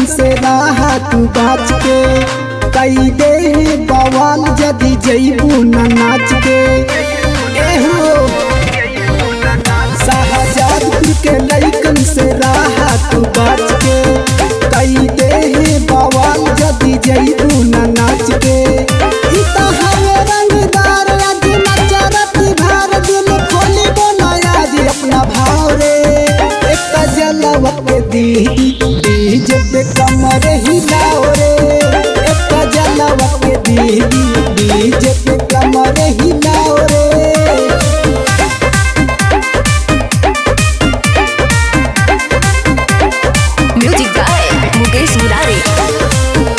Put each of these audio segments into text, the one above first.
लैकन से रहा तू बाच के कई दे बवाल जदी जईबू न नाच के एहो शाहजादपुर के लैकन से रहा तू बाच के कई दे बवाल जदी जईबू न नाच के ई त हवे रंगदार अजी नचरती भार दिल खोली बनाया जी अपना भाव रे एक जलवा के दी डीजे पे कमर हिलाओ रे एक जलवा के दी डीजे पे कमर हिलाओ रे म्यूजिक बाय मुकेश मुरारी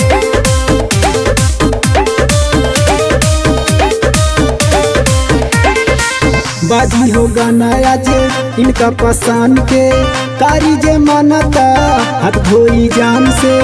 बाजी हो गाना जे इनका पसंद के कारी जे मानता हाथ धोई जान से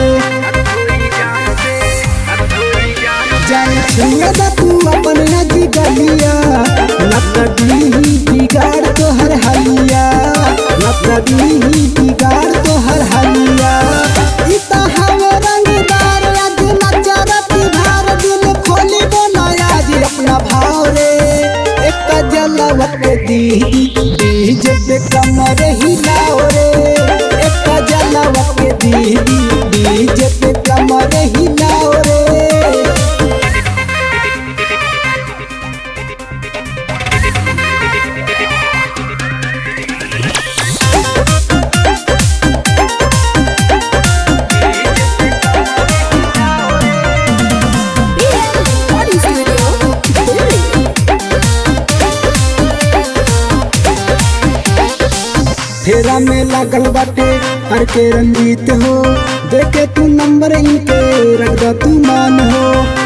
जान छुए दा तू अपन नदी गलिया नकदी बिगाड़ तो हर हलिया नकदी बिगाड़ तो हर हलिया ई त हवे रंगदार आज नचरती भार दिल खोली बनाया जी अपना भाव रे एक जलवा के दी डीजे पे कमर हिलाओ रे एक जलवा के दी डीजे पे कमर हिलाओ रे रिकॉर्डिंग स्टूडियो दिल्ली फेरा में लागल बाटे हर के रंजीत हो देखे तू नंबर इनके रख दा तू मान हो